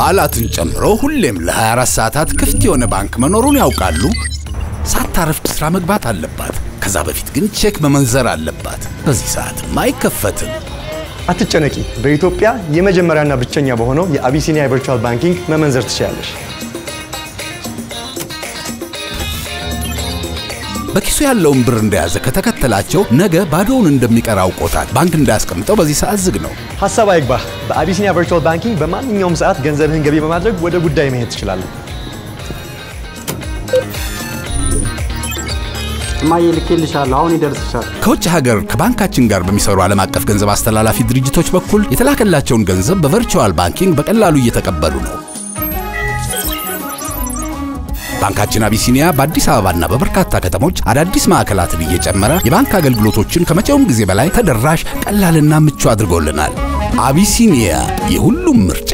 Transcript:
በዓላትን ጨምሮ ሁሌም ለ24 ሰዓታት ክፍት የሆነ ባንክ መኖሩን ያውቃሉ? ሳታረፍድ ሥራ መግባት አለባት። ከዛ በፊት ግን ቼክ መመንዘር አለባት። በዚህ ሰዓትም አይከፈትም። አትጨነቂ። በኢትዮጵያ የመጀመሪያና ብቸኛ በሆነው የአቢሲኒያ ቨርቹዋል ባንኪንግ መመንዘር ትችላለሽ። በኪሱ ያለውን ብር እንደያዘ ከተከተላቸው ነገ ባዶውን እንደሚቀር አውቆታል። ባንክ እንዳያስቀምጠው በዚህ ሰዓት ዝግ ነው። ሀሳብ አይግባህ። በአቢሲኒያ ቨርቹዋል ባንኪንግ በማንኛውም ሰዓት ገንዘብህን ገቢ በማድረግ ወደ ጉዳይ መሄድ ትችላለህ። እማዬ ልኬልሻለሁ፣ አሁን ይደርስሻል። ከውጭ ሀገር ከባንካችን ጋር በሚሰሩ ዓለም አቀፍ ገንዘብ አስተላላፊ ድርጅቶች በኩል የተላከላቸውን ገንዘብ በቨርቹዋል ባንኪንግ በቀላሉ እየተቀበሉ ነው። ባንካችን አቢሲኒያ በአዲስ አበባና በበርካታ ከተሞች አዳዲስ ማዕከላትን እየጨመረ የባንክ አገልግሎቶችን ከመቼውም ጊዜ በላይ ተደራሽ፣ ቀላልና ምቹ አድርጎልናል። አቢሲኒያ የሁሉም ምርጫ